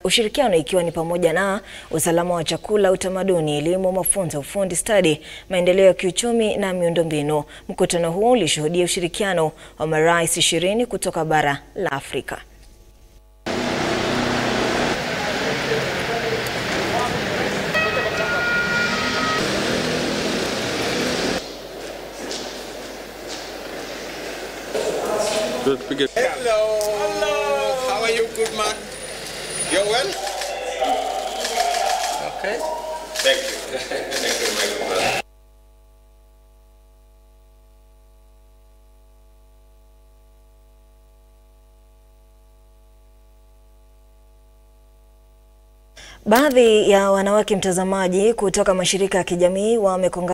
ushirikiano ikiwa ni pamoja na usalama wa chakula, utamaduni, elimu, mafunzo, ufundi stadi, maendeleo ya kiuchumi na miundombinu. Mkutano huu ulishuhudia ushirikiano wa marais ishirini kutoka bara la Afrika. Hello. Hello. How are you, good man? You're well? Okay. Thank you. Thank you, my good brother. Baadhi ya wanawake mtazamaji kutoka mashirika ya kijamii wamekonga